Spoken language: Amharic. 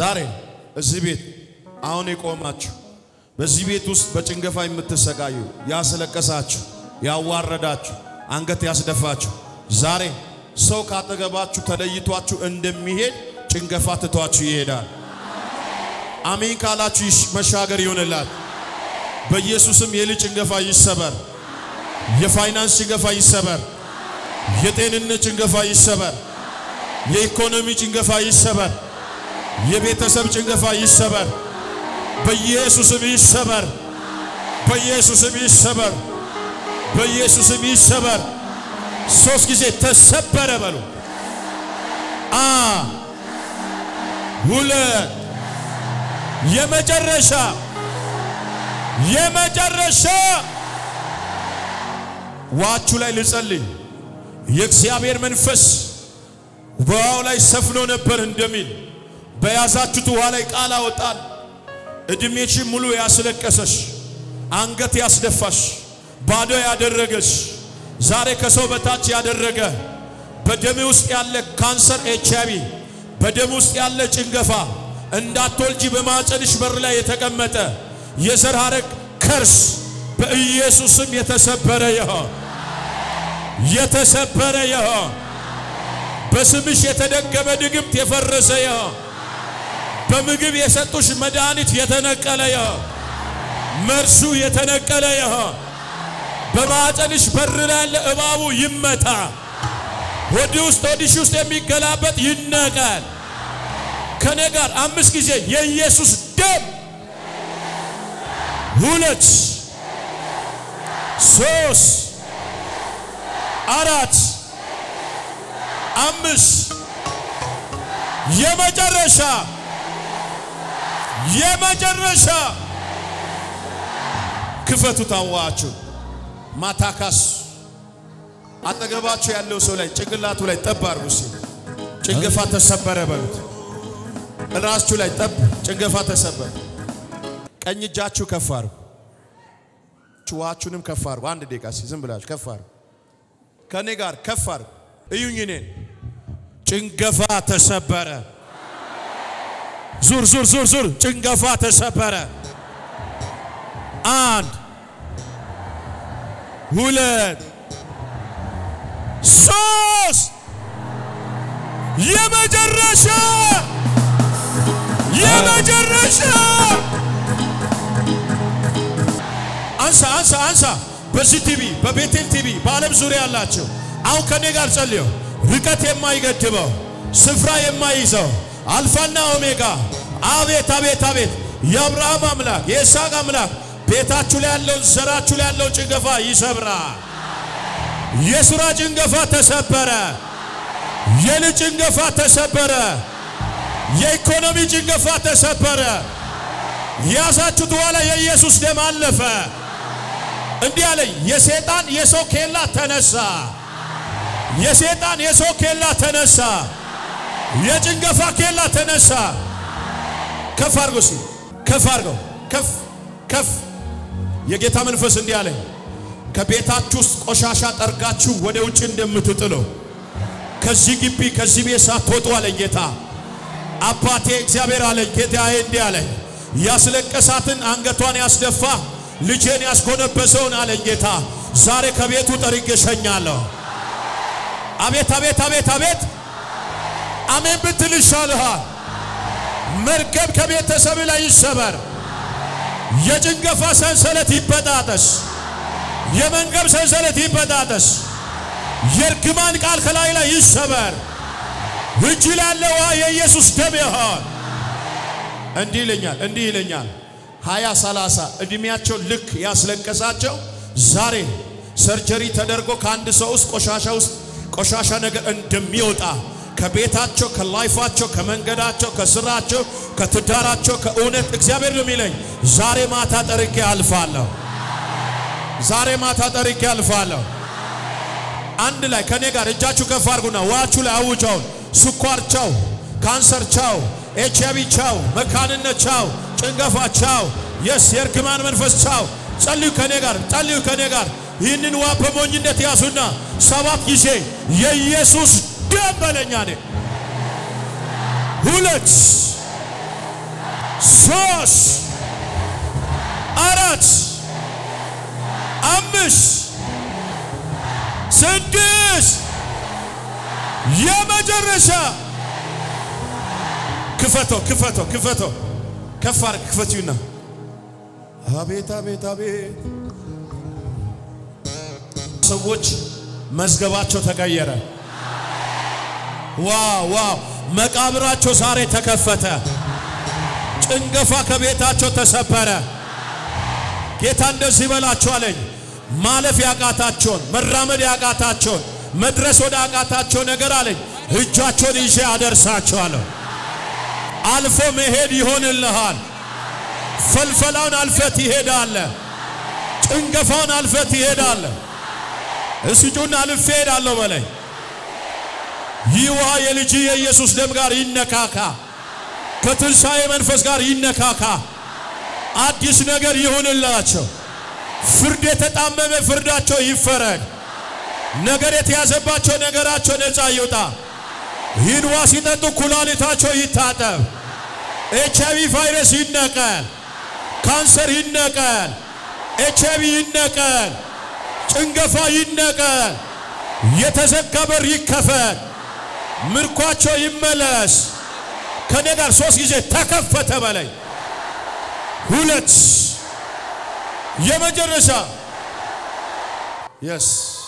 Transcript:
ዛሬ እዚህ ቤት አሁን የቆማችሁ በዚህ ቤት ውስጥ በጭንገፋ የምትሰቃዩ ያስለቀሳችሁ፣ ያዋረዳችሁ፣ አንገት ያስደፋችሁ ዛሬ ሰው ካጠገባችሁ ተለይቷችሁ እንደሚሄድ ጭንገፋ ትቷችሁ ይሄዳል። አሜን ካላችሁ መሻገር ይሆንላል። በኢየሱስም የልጅ ጭንገፋ ይሰበር። የፋይናንስ ጭንገፋ ይሰበር። የጤንነት ጭንገፋ ይሰበር። የኢኮኖሚ ጭንገፋ ይሰበር። የቤተሰብ ጭንገፋ ይሰበር። በኢየሱስም ይሰበር። በኢየሱስም ይሰበር። በኢየሱስም ይሰበር። ሶስት ጊዜ ተሰበረ በሉ። አ ሁለት የመጨረሻ የመጨረሻ ዋችሁ ላይ ልጸልይ። የእግዚአብሔር መንፈስ በውሃው ላይ ሰፍኖ ነበር እንደሚል በያዛችሁት ውሃ ላይ ቃል አወጣል። እድሜሽን ሙሉ ያስለቀሰሽ፣ አንገት ያስደፋሽ፣ ባዶ ያደረገሽ፣ ዛሬ ከሰው በታች ያደረገ በደም ውስጥ ያለ ካንሰር፣ ኤች አይ ቪ በደም ውስጥ ያለ ጭንገፋ እንዳትወልጂ በማፀንሽ በር ላይ የተቀመጠ የዘር ሐረግ ከርስ በኢየሱስም የተሰበረ ይሆን የተሰበረ ይሆን። በስምሽ የተደገመ ድግምት የፈረሰ ይሆን። በምግብ የሰጡሽ መድኃኒት የተነቀለ ይሆን። መርሱ የተነቀለ ይሆን። በማፀንሽ በር ላይ ያለ እባቡ ይመታ። ወዲ ውስጥ ወዲሽ ውስጥ የሚገላበጥ ይነቀል። ከኔ ጋር አምስት ጊዜ የኢየሱስ ደም ሁለት ሶስት አራት አምስት የመጨረሻ የመጨረሻ ክፈቱ ታዋችሁ ማታካስ አጠገባችሁ ያለው ሰው ላይ ጭንቅላቱ ላይ ጠብ አርጉ። ጭንገፋ ተሰበረ በሉት። ራሳችሁ ላይ ጠብ ጭንገፋ ተሰበረ። ቀኝ እጃችሁ ከፍ አርጉ። ችዋችሁንም ከፍ አርጉ። አንድ ደቂቃ ዝም ብላችሁ ከፍ አርጉ። ከኔ ጋር ከፍ አርጉ። እዩኝ እኔን። ጭንገፋ ተሰበረ። ዙር ዙር ዙር ዙር። ጭንገፋ ተሰበረ። አንድ ሁለት ሶስት የመጨረሻ የመጨረሻ አንሳ አንሳ አንሳ። በዚህ ቲቪ በቤቴል ቲቪ በዓለም ዙሪያ ያላቸው አሁን ከኔ ጋር ጸልዮ ርቀት የማይገድበው ስፍራ የማይይዘው አልፋና ኦሜጋ አቤት አቤት አቤት የአብርሃም አምላክ የይስሐቅ አምላክ ቤታችሁ ላይ ያለውን ዘራችሁ ላይ ያለውን ጭንገፋ ይሰብራል። የሥራ ጭንገፋ ተሰበረ። የልጅ ጭንገፋ ተሰበረ። የኢኮኖሚ ጭንገፋ ተሰበረ። የያዛችሁት በኋላ የኢየሱስ ደም አለፈ። እንዲህ አለኝ፣ የሰይጣን የሰው ኬላ ተነሳ። የሰይጣን የሰው ኬላ ተነሳ። የጭንገፋ ኬላ ተነሳ። ከፍ አድርጎ ሲ ከፍ አድርገው ከፍ ከፍ የጌታ መንፈስ እንዲህ አለኝ ከቤታችሁ ውስጥ ቆሻሻ ጠርጋችሁ ወደ ውጭ እንደምትጥለው ከዚህ ግቢ ከዚህ ቤት ሳትወጡ አለኝ ጌታ አባቴ እግዚአብሔር አለኝ ጌታዬ እንዲህ አለኝ ያስለቀሳትን አንገቷን ያስደፋ ልጄን ያስጎነበሰውን አለኝ ጌታ ዛሬ ከቤቱ ጠርጌ እሸኛለሁ። አቤት አቤት አቤት አቤት አሜን ብትል ይሻልሃል። መርገም ከቤተሰብ ላይ ይሰበር። የጭንገፋ ሰንሰለት ይበጣጠስ። የመንገብ ሰንሰለት ይበጣጠስ። የእርግማን ቃል ከላይ ላይ ይሰበር። እጅ ላለ ውሃ የኢየሱስ ደም ይሆን። እንዲህ ይለኛል እንዲህ ይለኛል ሀያ ሰላሳ ዕድሜያቸው ልክ ያስለቀሳቸው ዛሬ ሰርጀሪ ተደርጎ ከአንድ ሰው ውስጥ ቆሻሻ ውስጥ ቆሻሻ ነገር እንደሚወጣ ከቤታቸው፣ ከላይፋቸው፣ ከመንገዳቸው፣ ከስራቸው፣ ከትዳራቸው፣ ከእውነት እግዚአብሔር ነው የሚለኝ ዛሬ ማታ ጠርቄ አልፋለሁ። ዛሬ ማታ ጠርቄ አልፋለሁ። አንድ ላይ ከኔ ጋር እጃችሁ ከፍ አድርጉና ዋችሁ ላይ አውጃውን ስኳር ቻው፣ ካንሰር ቻው፣ ኤች አይ ቪ ቻው፣ መካንነት ቻው፣ ጭንገፋ ቻው፣ የስ የእርግማን መንፈስ ቻው። ጸልዩ ከኔ ጋር ጸልዩ ከኔ ጋር ይህንን ዋ በሞኝነት ያዙና ሰባት ጊዜ የኢየሱስ ደም በለኛ ነ ሁለት ሶስት አራት አምስት ስድስት የመጨረሻ ክፈቶ ክፈቶ ክፈቶ ከፍ አድርግ ክፈትዩና አቤት አቤት አቤት ሰዎች መዝገባቸው ተቀየረ። ዋው ዋው! መቃብራቸው ዛሬ ተከፈተ። ጭንገፋ ከቤታቸው ተሰበረ። ጌታ እንደዚህ በላቸው አለኝ። ማለፍ ያቃታቸውን፣ መራመድ ያቃታቸውን፣ መድረስ ወደ አቃታቸው ነገር አለኝ እጃቸውን ይዤ አደርሳቸዋለሁ። አልፎ መሄድ ይሆንልሃል። ፈልፈላውን አልፈት ይሄዳለ። ጭንገፋውን አልፈት ይሄዳለ። እስጩን አልፌ ሄዳለሁ በለኝ። ይህ ውሃ የልጅ የኢየሱስ ደም ጋር ይነካካ፣ ከትንሣኤ መንፈስ ጋር ይነካካ። አዲስ ነገር ይሁንላቸው። ፍርድ የተጣመመ ፍርዳቸው ይፈረድ። ነገር የተያዘባቸው ነገራቸው ነፃ ይውጣ። ይህን ውሃ ሲጠጡ ኩላሊታቸው ይታጠብ። ኤች አይቪ ቫይረስ ይነቀል። ካንሰር ይነቀል። ኤች አይቪ ይነቀል። ጭንገፋ ይነቀል። የተዘጋ በር ይከፈት። ምርኳቸው ይመለስ። ከኔ ጋር ሶስት ጊዜ ተከፈተ በላይ ሁለት የመጨረሻ የስ